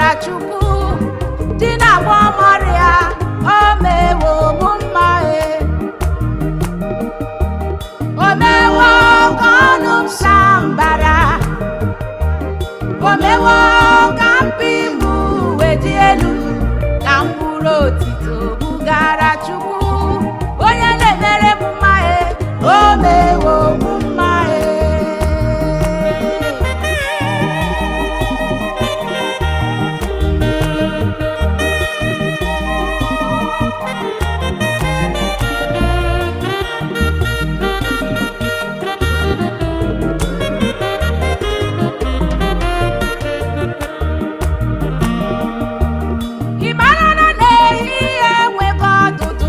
bugara chukwu di na agba ọmọrịa o mewo mụ mma e o mewo ka ọnụ m saa mbara o mewo ka mpi m wee dị elu ka mkpụrụ otito bugara chukwu onye na-emere m mma e o mewo mụ mma e ị mara na n'ehihie enweghị ọdụdụ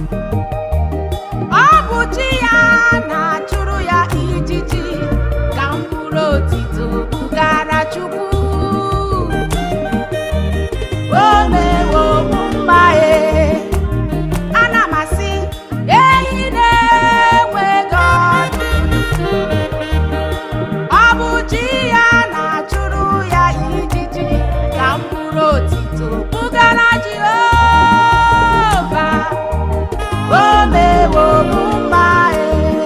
ọ bụ chi ya na-achụrụ ya ijiji ka mkpụrụ otito bugara chukwu o mewo mụ mma e ana m asị ehi na-enweghị ọdụdụ ọ bụ chi ya na-achụrụ ya ijiji ka mkpụrụ otito bugara Jehova o mewo mụ mma e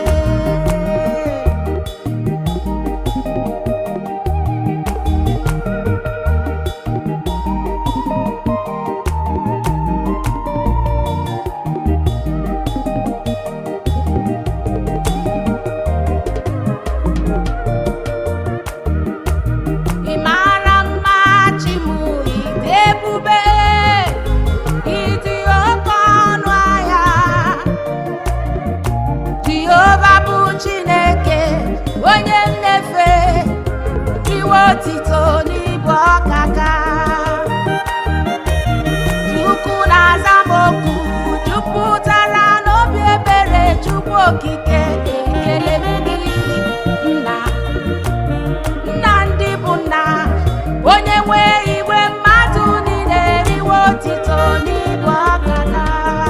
ị mara mma chi m ịdị ebube ịdị oke ọnụ ahịa jehova bụ chineke onye nnefe iwe otito n'ibu ọkaka chukwu na-aza m okwu jupụtara n'obi ebere chukwu okike ekele m gị nna nna ndị bụ nna onye nwe igwe mmadụ niile riwe otito n'ibu ọkaka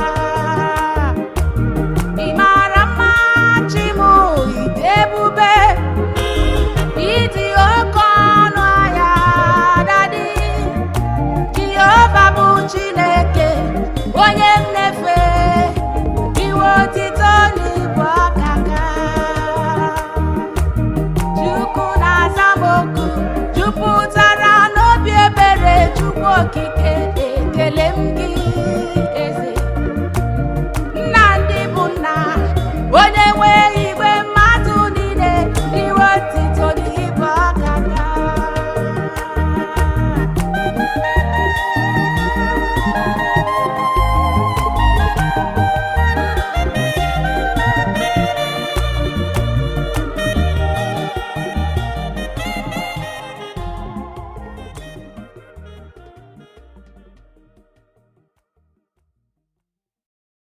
ị mara mma chi m ịdị ebube ịdị oke ọnụ ahịa dadi jehova bụ chineke onye nnefe iwe otito n'ibu ọkaka Chukwu na-aza m oku jupụtara n'obi ebere Chukwu okike ekele